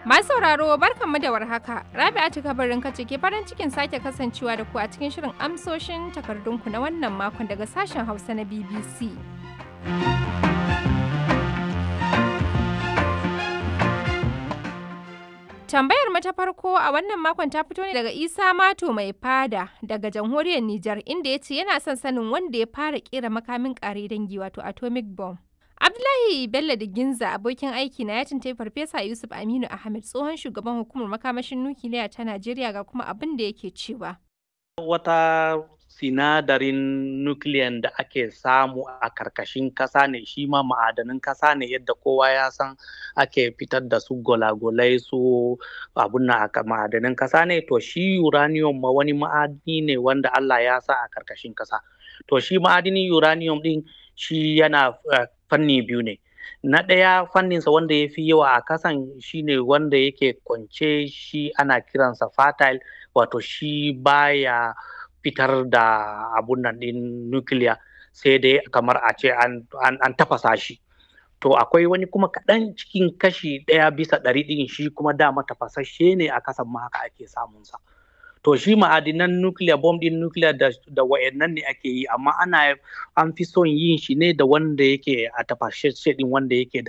Masu sauraro barkanmu da warhaka. Rabi'atu kabarin kace ke farin cikin sake kasancewa da ku a cikin shirin amsoshin takardunku na wannan makon daga sashen Hausa na BBC. Tambayar mu ta farko a wannan makon ta fito ne daga Isa Mato mai fada daga jamhuriyar Nijar inda ya ce yana son sanin wanda ya fara kera makamin kare dangi wato atomic bomb. Abdullahi Bello da Ginza abokin aiki na ya tuntai Farfesa Yusuf Aminu Ahmed tsohon shugaban hukumar makamashin nukiliya ta Najeriya ga kuma abin da yake cewa. Wata sinadarin nukiliyan da ake samu a karkashin kasa ne shi ma ma'adanin kasa ne yadda kowa ya san ake fitar da su golagolai su abun na ma'adanin kasa ne to shi uranium ma wani ma'adini ne wanda Allah ya sa a karkashin kasa to shi ma'adinin uranium din shi yana fanni biyu ne na ɗaya fanninsa wanda ya fi yawa a kasan shine wanda yake kwance shi ana kiransa fertile wato shi baya fitar da abun nan ɗin nukiliya sai dai kamar a ce an, tafasa shi to akwai wani kuma kaɗan cikin kashi ɗaya bisa ɗari ɗin shi kuma dama tafasashe ne a kasan ma haka ake samunsa to shi ma'adinan nukiliya bom ɗin nukiliya da, da wa'annan ne ake yi amma ana an fi son yin shi ne da wanda yake a tafashe ɗin wanda yake da